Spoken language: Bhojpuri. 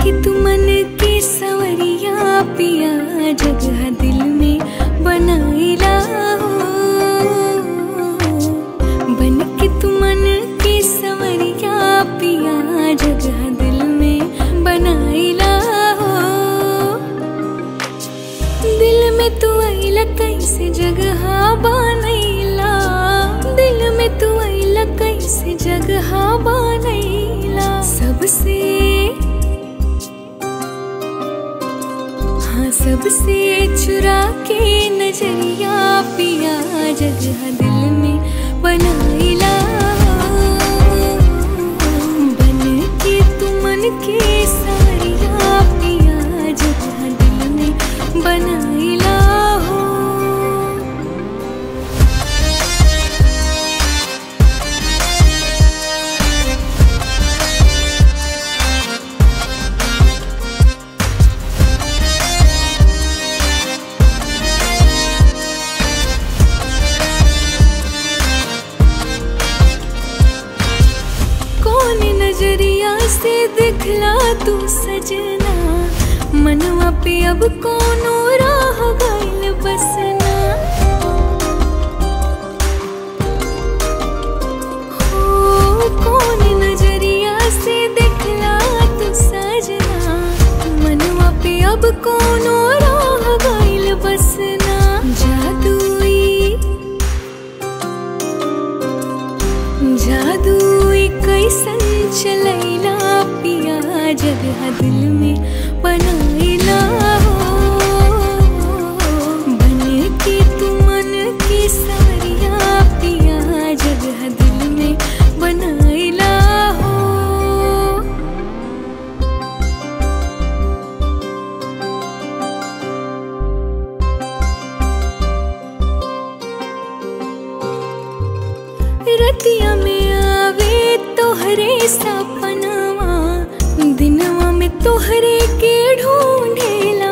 के तू मन के सवरिया पिया जगह दिल में बनाइला हो बन के तू मन के सवरिया पिया जगह दिल में बनाइला हो दिल में तू आइला कैसे जगह बनैला दिल में तू आइला कैसे जगह बनैला सबसे हाँ सबसे चुरा के नजरिया पिया जगह दिल में बनाइला बन के तू मन के सारिया पिया जगह दिल में बनाइला हो कौन नजरिया से दिखला तू सजना मनवा पे अब कोनो राह गइल बसना हो कौन नजरिया से दिखला तू सजना मनवा पे अब कोनो राह गइल बसना जादुई जादू कैसन चलैला पिया जगह दिल में बनाइला हो बन के तू मन के सारिया पिया जगह दिल में बनाइला हो रतिया में आवे तोहरे सपनवा दिनवा में तोहरे के ढूंढेला